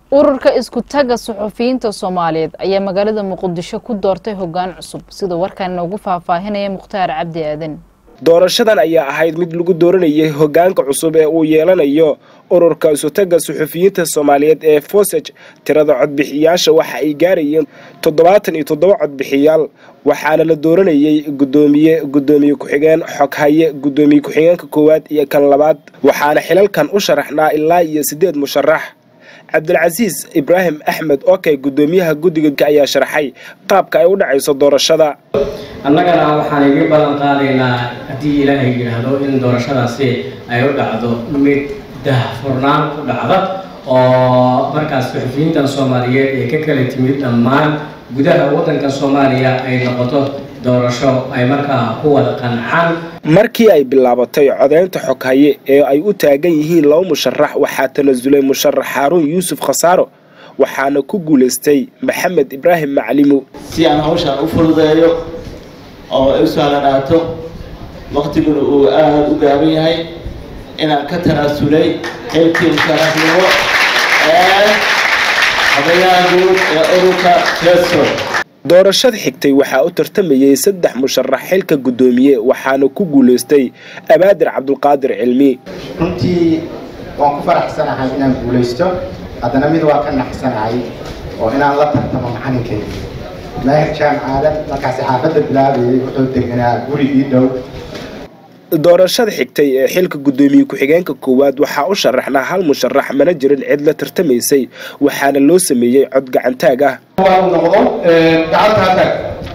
ururka isku tagga suxufiyiinta soomaaliyeed ayaa magaalada muqdisho ku doortay hoggaan cusub sida warkan inoogu faahfaahinaya mukhtaar cabdi aadan doorashadan ayaa ahayd mid lagu dooranayay hoggaanka cusub ee uu yeelanayo ururka isutagga suxufiyiinta soomaaliyeed ee fosej tirada codbixiyaasha waxa ay gaarayeen toddobaatan iyo toddoba codbixiyaal waxaana la dooranayay guddoomiye guddoomiye ku-xigeen xoghaye guddoomiye ku-xigeenka koowaad iyo kan labaad waxaana xilalkan u sharaxnaa ilaa iyo siddeed musharax cabdilcasiis ibraahim axmed okey guddoomiyaha guddiga ayaa sharaxay qaabka ay u dhacayso doorashada annagana waxaan iga ballan qaadaynaa haddii ilaahay yidhaahdo in doorashadaasi ay u dhacdo mid dahfurnaan ku dhacda oo markaas suxufiyiintan soomaaliyeed ee ka kala timid dhammaan gudaha waddanka soomaaliya ay noqoto doorasho ay markaa ku wada qancaan markii ay bilaabatay codeynta xoghaye ee ay u taagan yihiin laba musharax waxaa tanasulay musharax xaaruun yuusuf khasaaro waxaana ku guulaystay maxamed ibraahim maclimo si aan hawshaan u fududeeyo oo ay u sahlanaato waqtiguna uu aada u gaaban yahay inaan ka tanaasulay xilkii musharaxnimo ee odayaha guud ee ururka jeso doorashada xigtay waxaa u tartamayay saddex musharax xilka guddoomiye waxaana ku guulaystay abaadir cabdulqaadir cilmi runtii waan ku faraxsanahay inaan guulaysto haddana mid waa ka naxsanahay oo inaan la tartamo macalinkayga maahir jaan aadan markaasi xaafadda bilaabayay wuxuu deganaa guri ii dhow doorashada xigtay ee xilka guddoomiye ku-xigeenka koowaad waxaa u sharaxnaa hal musharax mana jirin cid la tartamaysay waxaana loo sameeyey cod gacantaag ah noqdo gacantaa taag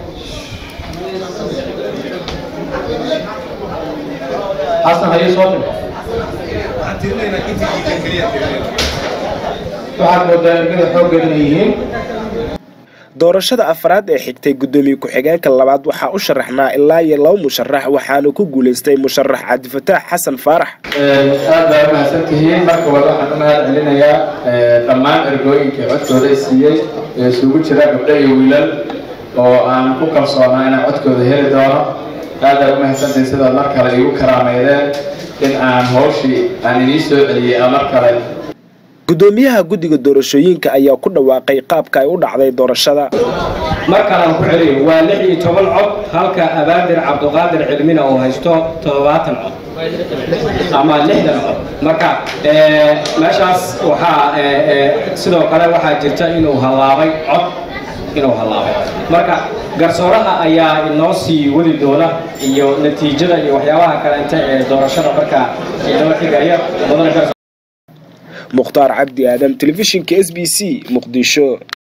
xasan haye soo dhig waxaad moodaa ergada xooggeed inay yihiin doorashada afraad ee xigtay guddoomiye ku-xigeenka labaad waxaa u sharaxnaa ilaa iyo laba musharax waxaana ku guulaystay musharax cabdifataax xasan faarax aad baa umahadsan tihiin marka wada waxaan u mahad celinayaa dhammaan ergooyinkii codkooda i siiyey ee isugu jira gabdho iyo wiilal oo aan ku kalsoonaa inaan codkooda heli doono aad baa umahadsantahay sidaad mar kale iigu karaameydeen in aan hawshii aan idiin soo celiyey a mar kale guddoomiyaha guddiga doorashooyinka ayaa ku dhawaaqay qaabka ay u dhacday doorashada mar kalean ku celiyo waa lix iyo toban cod halka abaadir cabduqaadir cilmina uu haysto toddobaatan cod ama lixdan cod marka meeshaas waxaa sidoo kale waxaa jirta inuu hallaabay cod inuu hallaabay marka garsooraha ayaa inoo sii wadi doona iyo natiijada iyo waxyaabaha kaleente ee doorashada markaa inoo xigaya mukhtaar cabdi aadan telefishinka s b c muqdisho